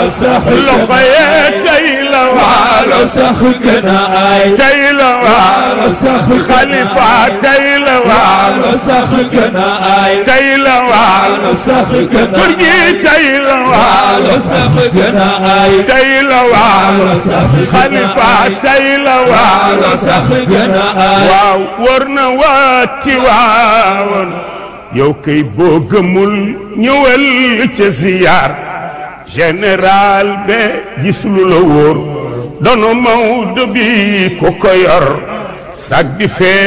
waalo sax loxo yee tey la waalo sax gën a ay tey la waalo sax xalifa tey la waalo sax gën a ay tey la waalo sax gën a góor gi tey la waalo sax gën a ay tey la waalo sax xalifa tey la waalo sax gën a ay waaw wër na waati waawoon yow kay boo gëmul ñëwal ca ziyaar général be gis lu la wóor dono Maodo bi ku ko yor sag di fee